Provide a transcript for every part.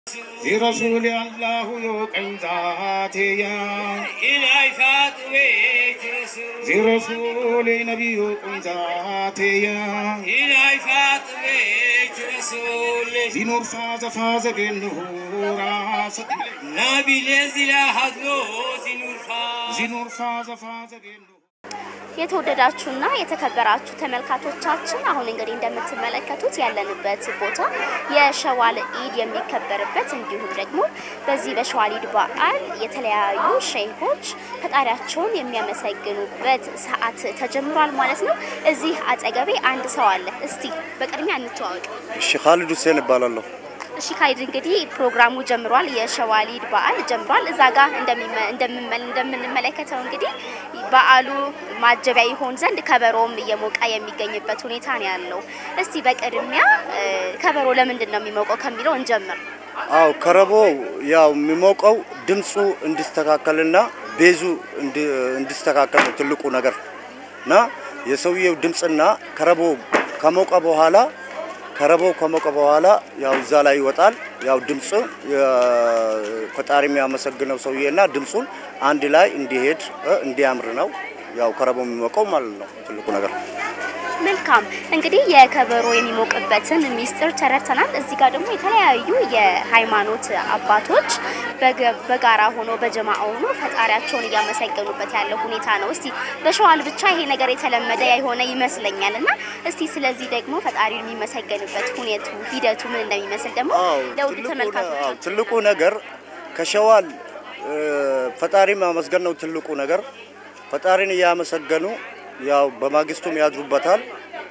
ዚረሱል አላሁ ዮቀኝ ዛቴያ ኢላይፋት ቤት ዚረሱል ነቢዩ ቁኝ ዛቴያ ኢላይፋት ቤት ረሱል ዚኑር ፋዘ ፋዘ ገንሁ ራሰት ናቢሌ ዚላ ሀድሎ ዚኑርፋ ዚኑር ፋዘ ፋዘ ገንሁ የተወደዳችሁና የተከበራችሁ ተመልካቾቻችን አሁን እንግዲህ እንደምትመለከቱት ያለንበት ቦታ የሸዋል ኢድ የሚከበርበት እንዲሁም ደግሞ በዚህ በሸዋል ኢድ በዓል የተለያዩ ሸይሆች ፈጣሪያቸውን የሚያመሰግኑበት ሰዓት ተጀምሯል ማለት ነው። እዚህ አጠገቤ አንድ ሰው አለ። እስቲ በቅድሚያ እንተዋወቅ። እሺ ካሊድ ሁሴን እባላለሁ። እሺ ካይድ እንግዲህ ፕሮግራሙ ጀምሯል። የሸዋሊድ በዓል ጀምሯል። እዛ ጋር እንደሚመ- እንደምመ- እንደምንመለከተው እንግዲህ በዓሉ ማጀቢያ ይሆን ዘንድ ከበሮም እየሞቀ የሚገኝበት ሁኔታ ነው ያለው። እስቲ በቅድሚያ እ፣ ከበሮ ለምንድን ነው የሚሞቀው ከሚለው እንጀምር። አው ከረቦ ያው የሚሞቀው ድምፁ እንዲስተካከልና ቤዙ እንዲ- እንዲስተካከል ነው ትልቁ ነገር እና የሰውየው ድምፅና ከረቦ ከሞቀ በኋላ ከረቦ ከሞቀ በኋላ ያው እዛ ላይ ይወጣል። ያው ድምፁ ፈጣሪ የሚያመሰግነው ሰውዬና ድምፁን አንድ ላይ እንዲሄድ እ፣ እንዲያምር ነው ያው ከረቦ የሚሞቀው ማለት ነው ትልቁ ነገር። መልካም እንግዲህ የከበሮ የሚሞቅበትን ሚስጥር ተረድተናል። እዚህ ጋር ደግሞ የተለያዩ የሃይማኖት አባቶች በገ- በጋራ ሆኖ በጀማ ሆኖ ፈጣሪያቸውን እያመሰገኑበት ያለው ሁኔታ ነው። እስቲ በሸዋል ብቻ ይሄ ነገር የተለመደ የሆነ ይመስለኛል እና እስቲ ስለዚህ ደግሞ ፈጣሪ የሚመሰገንበት ሁኔቱ ሂደቱ ምን እንደሚመስል ደግሞ አዎ፣ ለውድ ትልቁ ነ- ተመልካቾች አዎ፣ ትልቁ ነገር ከሸዋል እ፣ ፈጣሪ ማመስገን ነው ትልቁ ነገር። ፈጣሪን እያመሰገኑ ያው በማግስቱም ያድሩበታል።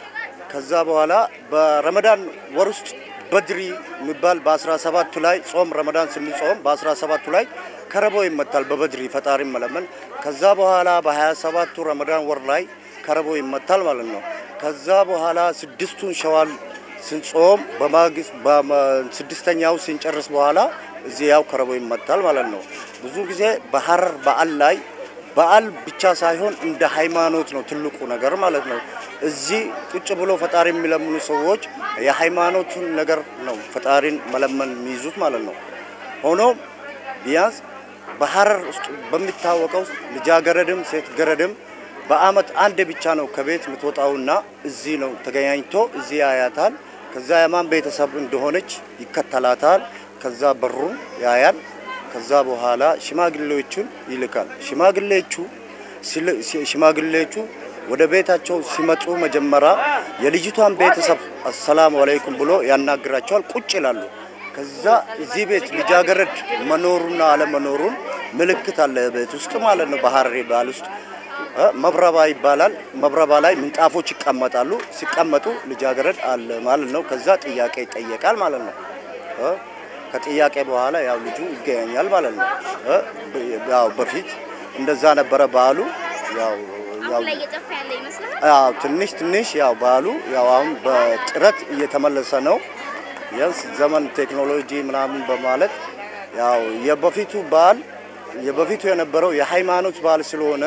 ከዛ በኋላ በረመዳን ወር ውስጥ በድሪ የሚባል በ17ቱ ላይ ጾም ረመዳን ስንጾም በ17ቱ ላይ ከረቦ ይመታል። በበድሪ ፈጣሪ መለመን። ከዛ በኋላ በ27ቱ ረመዳን ወር ላይ ከረቦ ይመታል ማለት ነው። ከዛ በኋላ ስድስቱን ሸዋል ስንጾም በማግስት በመ- ስድስተኛው ስንጨርስ በኋላ እዚህ ያው ከረቦ ይመታል ማለት ነው። ብዙ ጊዜ በሀረር በዓል ላይ በዓል ብቻ ሳይሆን እንደ ሃይማኖት ነው ትልቁ ነገር ማለት ነው። እዚህ ቁጭ ብሎ ፈጣሪ የሚለምኑ ሰዎች የሃይማኖቱን ነገር ነው ፈጣሪን መለመን የሚይዙት ማለት ነው። ሆኖም ቢያንስ በሀረር ውስጥ በሚታወቀው ልጃገረድም ሴት ገረድም በአመት አንድ ብቻ ነው ከቤት የምትወጣውና እዚህ ነው ተገናኝቶ እዚህ ያያታል። ከዛ የማን ቤተሰብ እንደሆነች ይከተላታል። ከዛ በሩን ያያል። ከዛ በኋላ ሽማግሌዎቹን ይልካል። ሽማግሌዎቹ ሲል- ሲ- ሽማግሌዎቹ ወደ ቤታቸው ሲመጡ መጀመሪያ የልጅቷን ቤተሰብ አሰላሙ አለይኩም ብሎ ያናግራቸዋል። ቁጭ ይላሉ። ከዛ እዚህ ቤት ልጃገረድ መኖሩና አለመኖሩን ምልክት አለ ቤት ውስጥ ማለት ነው። በሀረሪ ባህል ውስጥ እ፣ መብረባ ይባላል። መብረባ ላይ ምንጣፎች ይቀመጣሉ። ሲቀመጡ ልጃገረድ አለ ማለት ነው። ከዛ ጥያቄ ይጠየቃል ማለት ነው። እ፣ ከጥያቄ በኋላ ያው ልጁ ይገኛል ማለት ነው። እ፣ በ- ያው በፊት እንደዛ ነበረ ባህሉ። ያው ያው አሁን ላይ እየጠፋ ያለ ይመስላል። ያው ትንሽ ትንሽ ያው ባህሉ ያው አሁን በጥረት እየተመለሰ ነው። ቢያንስ ዘመን ቴክኖሎጂ ምናምን በማለት ያው የበፊቱ ባህል የበፊቱ የነበረው የሃይማኖት ባህል ስለሆነ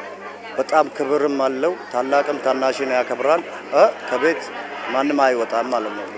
በጣም ክብርም አለው። ታላቅም ታናሽን ያከብራል። እ ከቤት ማንም አይወጣም ማለት ነው።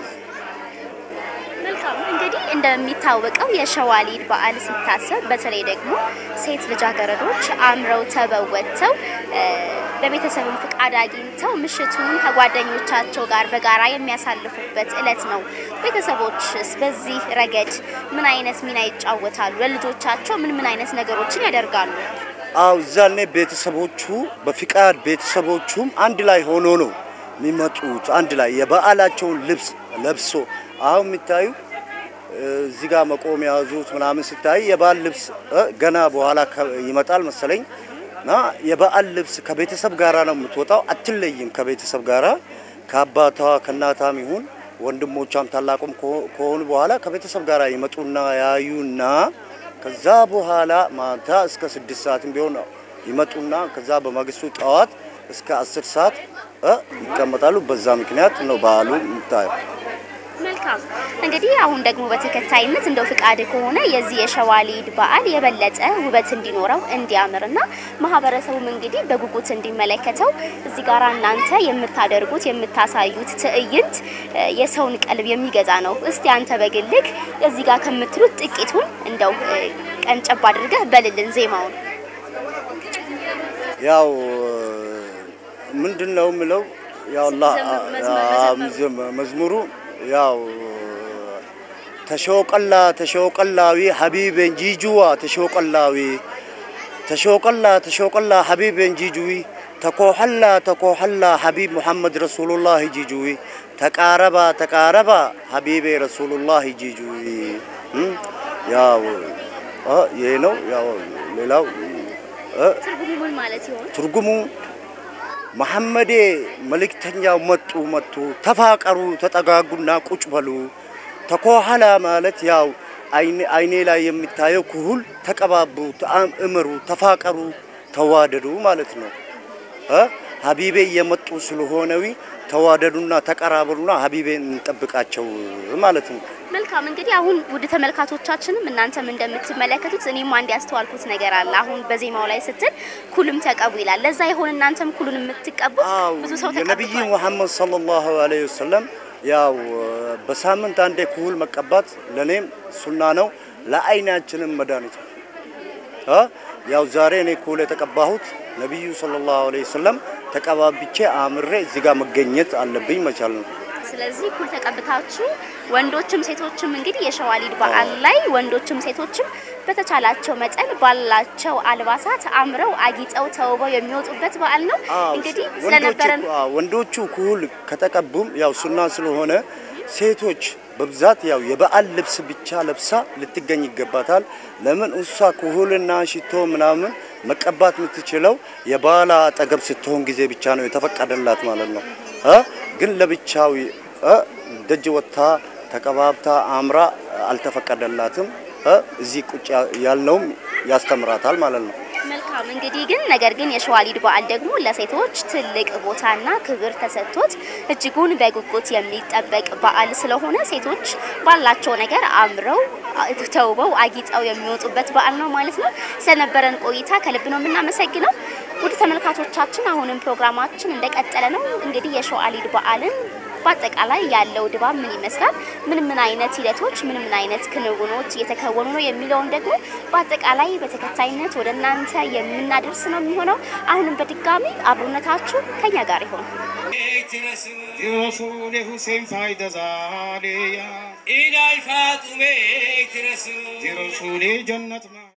መልካም እንግዲህ እንደሚታወቀው የሸዋሊድ በዓል ሲታሰብ በተለይ ደግሞ ሴት ልጃገረዶች አምረው ተበወጥተው እ፣ በቤተሰብም ፍቃድ አግኝተው ምሽቱን ከጓደኞቻቸው ጋር በጋራ የሚያሳልፉበት እለት ነው። ቤተሰቦችስ በዚህ ረገድ ምን አይነት ሚና ይጫወታሉ? ለልጆቻቸው ምን ምን አይነት ነገሮችን ያደርጋሉ? አው እዛኔ ቤተሰቦቹ በፍቃድ ቤተሰቦቹም አንድ ላይ ሆኖ ነው የሚመጡት። አንድ ላይ የበዓላቸውን ልብስ ለብሶ አሁን የሚታዩ እዚህ ጋር መቆም የያዙት ምናምን ሲታይ የበዓል ልብስ እ፣ ገና በኋላ ከ- ይመጣል መሰለኝ እና የበዓል ልብስ ከቤተሰብ ጋራ ነው የምትወጣው። አትለይም ከቤተሰብ ጋራ ከአባቷ ከእናቷም ይሁን ወንድሞቿም ታላቁም ከሆ- ከሆኑ በኋላ ከቤተሰብ ጋራ ይመጡና ያዩና ከዛ በኋላ ማታ እስከ ስድስት ሰዓትም ቢሆን ይመጡና ከዛ በማግስቱ ጠዋት እስከ አስር ሰዓት እ ይቀመጣሉ። በዛ ምክንያት ነው በዓሉ የምታየው። መልካም መልካም እንግዲህ አሁን ደግሞ በተከታይነት እንደው ፍቃድ ከሆነ የዚህ የሸዋሊድ በዓል የበለጠ ውበት እንዲኖረው እንዲያምርና ማህበረሰቡም እንግዲህ በጉጉት እንዲመለከተው እዚህ ጋር እናንተ የምታደርጉት የምታሳዩት ትዕይንት እ፣ የሰውን ቀልብ የሚገዛ ነው። እስቲ አንተ በግልክ እዚህ ጋር ከምትሉት ጥቂቱን እንደው እ፣ ቀንጨብ አድርገህ በልልን ዜማውን። ያው ምንድን ነው የምለው ያው አላህ መዝሙሩ ያው ተሾቀላ ተሾቀላዊ ሀቢቤን ጂጁዋ ተሾቀላዊ ተሾቀላ ተሾቀላ ሀቢቤን ጂጁዊ ተኮሐላ ተኮሐላ ሀቢብ ሙሐመድ ረሱሉላህ ጂጁዊ ተቃረባ ተቃረባ ሀቢቤ ረሱሉላህ ጂጁዊ እም፣ ያው እ፣ ይሄ ነው ያው ሌላው እ፣ ትርጉሙ ምን ማለት ይሆን? ትርጉሙ መሐመዴ መልእክተኛው መጡ መጡ ተፋቀሩ ተጠጋጉና ቁጭ በሉ። ተኮኋላ ማለት ያው አይኔ- አይኔ ላይ የሚታየው ኩሁል ተቀባቡ፣ ተአም- እምሩ፣ ተፋቀሩ፣ ተዋደዱ ማለት ነው። እ ሀቢቤ እየመጡ ስለሆነዊ ተዋደዱና ተቀራበሉና ሀቢቤን እንጠብቃቸው ማለት ነው። መልካም እንግዲህ አሁን ውድ ተመልካቾቻችንም እናንተም እንደምትመለከቱት እኔም አንድ ያስተዋልኩት ነገር አለ። አሁን በዜማው ላይ ስትል ኩልም ተቀቡ ይላል። ለዛ ይሆን እናንተም ኩሉን የምትቀቡት? አው ብዙ ሰው የነቢይ ተቀብቷል። ሙሐመድ ሰለላሁ ዐለይሂ ወሰለም ያው በሳምንት አንዴ ኩሁል መቀባት ለኔም ሱና ነው፣ ለአይናችንም መድኃኒት ነው። አ ያው ዛሬ እኔ ኩሁል የተቀባሁት ነቢዩ ሰለላሁ ዐለይሂ ወሰለም ተቀባብቼ አምሬ እዚህ ጋር መገኘት አለብኝ መቻል ነው። ስለዚህ ኩል ተቀብታችሁ ወንዶችም ሴቶችም እንግዲህ የሸዋሊድ በዓል ላይ ወንዶችም ሴቶችም በተቻላቸው መጠን ባላቸው አልባሳት አምረው አጊጠው ተውበው የሚወጡበት በዓል ነው። አዎ፣ እንግዲህ ወንዶቹ ስለነበረን አዎ፣ ወንዶቹ ኩሁል ከተቀቡም ያው ሱና ስለሆነ ሴቶች በብዛት ያው የበዓል ልብስ ብቻ ለብሳ ልትገኝ ይገባታል። ለምን እሷ ኩሁልና ሽቶ ምናምን መቀባት የምትችለው የባላ አጠገብ ስትሆን ጊዜ ብቻ ነው የተፈቀደላት ማለት ነው እ ግን ለብቻው እ ደጅ ወጥታ ተቀባብታ አምራ አልተፈቀደላትም። እ እዚህ ቁጭ ያልነውም ያስተምራታል ማለት ነው። መልካም እንግዲህ ግን ነገር ግን የሸዋሊድ በዓል ደግሞ ለሴቶች ትልቅ ቦታና ክብር ተሰጥቶት እጅጉን በጉጉት የሚጠበቅ በዓል ስለሆነ ሴቶች ባላቸው ነገር አምረው ተውበው አጊጠው የሚወጡበት በዓል ነው ማለት ነው። ስለነበረን ቆይታ ከልብ ነው የምናመሰግነው። ውድ ተመልካቾቻችን አሁንም ፕሮግራማችን እንደቀጠለ ነው። እንግዲህ የሸዋሊድ በዓልን በአጠቃላይ ያለው ድባብ ምን ይመስላል፣ ምን ምን አይነት ሂደቶች፣ ምን ምን አይነት ክንውኖች እየተከወኑ ነው የሚለውን ደግሞ በአጠቃላይ በተከታይነት ወደ እናንተ የምናደርስ ነው የሚሆነው። አሁንም በድጋሚ አብሮነታችሁ ከኛ ጋር ይሆን። ቤት ረሱል የረሱል ሁሴን ፋይደ ዛሌያ ኢላይ ፋጡሜ ቤት ረሱል የረሱል ጀነት ማ